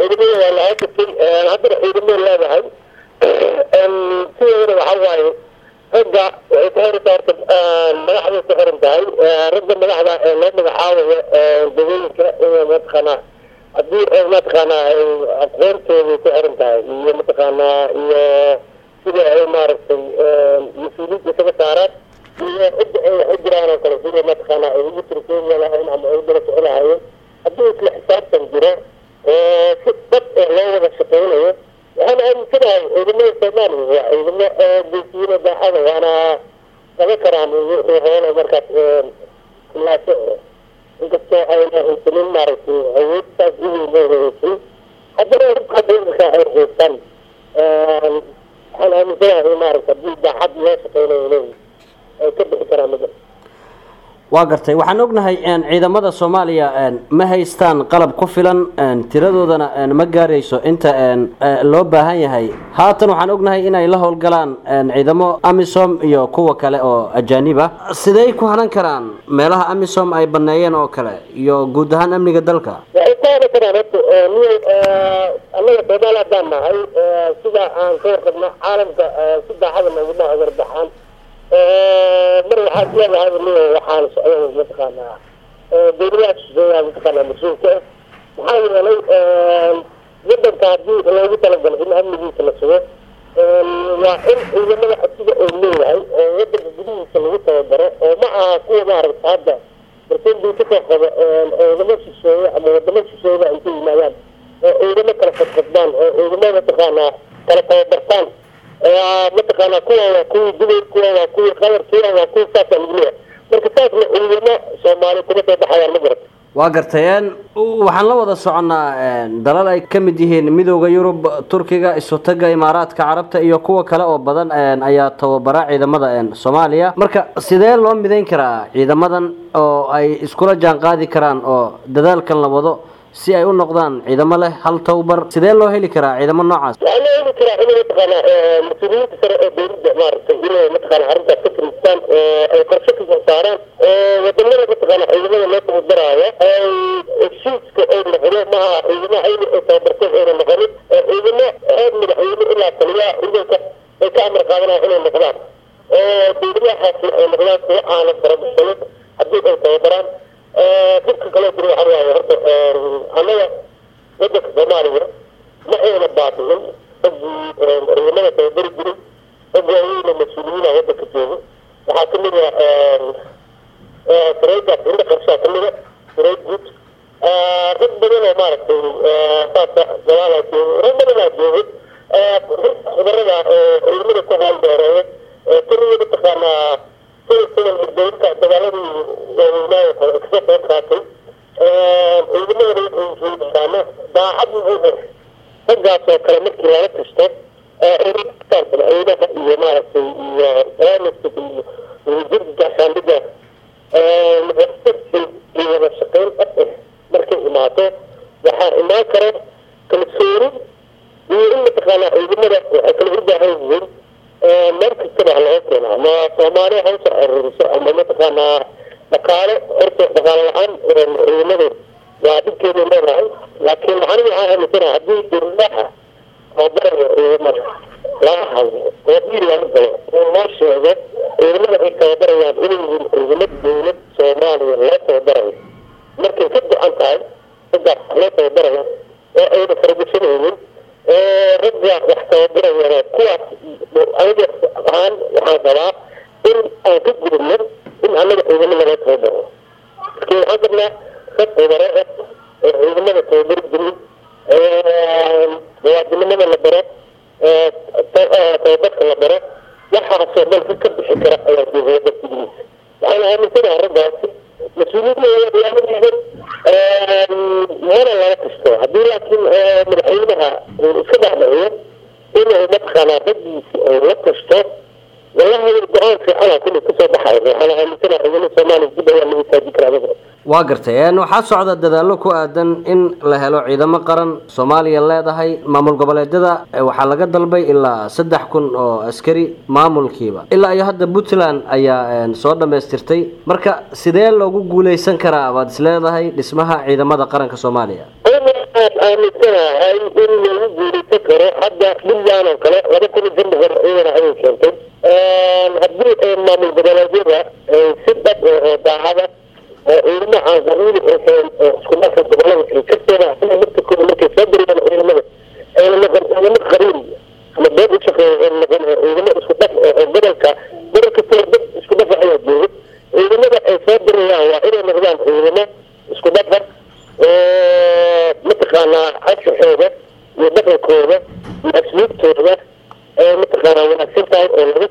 ciidamada waa lahaa jirtay haddana ciidamay leedahay sideedana waxaa waaye ragga waxay ku xiran tahay madaxday ku xiran tahay ragga madaxda ee loo magacaabayo dawooyinka in mataqaanaa haddii ay mataqaanaa ay aqoontooday ku xiran tahay iyo mataqaanaa iyo sida ay maaragtay mas-uuliyadda kaga saaraan iyo cidda ay wax u jiraan oo kale sida mataqaanaa ay ugu tirkeeni lahayn ama ay u daba soco lahaayeen haddii isla xisaabtan jiro oo si dad ee loo wada shaqeynayo waxaan aaminsanahay ciidamada soomaaliya waa ciidamo geesiyiina daacada waana qaban karaan wixii hoola markaas kulaaso inkastoo ayna haysanin maaragtay awood saas u weyn ayna haysanin haddana rubka markaa ay haystaan waxaan aaminsanahay maaragta haddii daacad loo shaqeynayo inay ay ka bixi karaan mada waa gartay waxaan ognahay ciidamada soomaaliya ma haystaan qalab ku filan tiradoodana ma gaarayso inta loo baahan yahay haatan waxaan ognahay inay la howlgalaan ciidamo amisom iyo kuwa kale oo ajaanib ah sidey ku hanan karaan meelaha amisom ay baneeyeen oo kale iyo guud ahaan amniga dalka waxay ku hanan karaan horta niy annaga soomaali haddaan nahay sida aan ka warqabno caalamka si daacada nooguma agarbaxaan mar waxaad leedahay waxaan socda mataqaanaa dawladaha shisheeyaha mataqaanaa mas-uulka ah maxaa yeelay wadanka haddii loogu talagalo in amnigiisa la sugo waa in ciidamada asiga oo leeyahay oo wadanka gudihiisa lagu tababaro oo ma aha kuwa maaragta hadda barsenbii kasoo qaba ciidamo shisheeye ama wadamo shisheeya intay yimaadaan oo ciidamo kala fadfadbaan oo ciidamo mataqaanaa kala tababartaan mataqaanaa kuwa waa kuwii dubay kuwa waa kuwii qabar kuwa waa kuwii saasa lagu leeyahay marka saasna ciidamo soomaali kuma soo baxayaan ma garata waa gartay waxaan la wada soconnaa dalal ay ka mid yihiin midooda yurub turkiga isutaga imaaraadka carabta iyo kuwa kale oo badan ayaa tababara ciidamada soomaaliya marka sidee loo midayn karaa ciidamadan oo ay iskula jaan qaadi karaan oo dadaalkan la wado si ay u noqdaan ciidamo leh hal tababar sidee loo heli karaa ciidamo noocaas waxaa loo heli karaa in mataqaanaa mas-uuliyiinta sare ee dowladda maaragtay inay mataqaana arrintaas ka fariistaan ay qorshe kasoo saaraan wadamada mataqaana ciidamada loo tababaraayo ay heshiiska ay noqdo maaha ciidamo ayna ay tababarteen ayna noqonin ciidamo heer madaxweyne ilaa taliyaha ciidanka ay ka amar qaadanaya inay noqdaan dowladahaasna ay noqdaan kuwa aanan farabasanin haddii ay tababaraan dhibka kaloo jira waxaa waaye horta annaga wadanka soomaaliya ma ayna baadinin raggii ciidamada tababari jiray rag waaweyna mas-uuliyiina wadanka joogo waxaa kamid a sareydaas indha qarshaa kamida sareyd guud rag badan oo maaragtay saasa galaalaa joogo rag badanaa joogo khubarada ciidamada ku haalbeereeya tiriya mataqaanaa sida sida dowladka dagaaladii waaweynaayo kale kasoo qayb qaatay ciidamadana wuxuu yaqaano daacad wuxuu raggaas oo kale markii lala tashto madaxweynaha iyo maaragtay iyo barnaamijka iyo wasiirka gaashaandhigga iyo wada shaqeyn dhab ah markay imaato waxaa imaan kara kalsooni iyo in mataqaanaa ciidamada waxay kala u baahan yihiin meel kastaba ha laga keena ama soomaaliya ha usoo aruuriso ama mataqaanaa dhaqaale horta dhaqaale la-aan ciidamadu waa dhibkeeday leedahay laakiin aniga waxaan aaminsanaha haddii dowladaha tababarayo ciidamada laga hadlo oo dhiil laga galo oo loo sheego ciidamada ay tababarayaan inay yihiin ciidamo dowlad soomaaliya loo tababarayo markay ka go-an tahay raggaas loo tababarayo oo ayna faragashanaynin ragga wax tababarayana kuwaas aniga ahaan waxaan rabaa in aan ka gudubno in annaga ciidamada loo tababaro marki waxaan rabnaa rag tababaro ah oo ciidamada tababari jirin muwaadinimada la baro tababarka la baro waxaasoo dhan ka bixi kara ayaa jooga dartigiisa waxaan aaminsanaha raggaasi mas-uuliyadda mana laga kasto haddii laakiin madaxweynaha uu iska dhacdhaciyo inuu mataqaanaa raggiisi ay la kasto wallahi go-aan fiicana kulli kasoo baxayo waxaan aaminsanaha ciidamada soomaaliya dib ayaa lagu taaji karaa waa gartay waxaa socda dadaallo ku aadan in la helo ciidamo qaran soomaaliya leedahay maamul goboleedyada waxaa laga dalbay ilaa saddex kun oo askari maamulkiiba ilaa iyo hadda puntland ayaa soo dhammaystirtay marka sidee loogu guuleysan karaa waad is leedahay dhismaha ciidamada qaranka soomaaliya waxaan aaminsanahay in lagu guulaysan karo hadda puntland oo kale laba kun iyo shan boqol ciidan ayay keentay haddii ay maamul goboleedyada si dhab oo daacada oo ciidamo aan qabiili ahayn oo isku marka gobolada ay ka keenaan sida laftirkooda markay soo diriyaan ciidamada ayna noqon ciidamo qabiil ama beed u shaqeeya ayna noqon ciidamo isku dhaf oo gobolka gobol kastoo dad isku dhafa ayaa jooga ciidamada ay soo dirayaan waa inay noqdaan ciidamo isku dhafa oo mataqaanaa cashaxooda iyo dhaqankooda iyo asluubtooda ee mataqaanaa wanaagsan tahay oo laga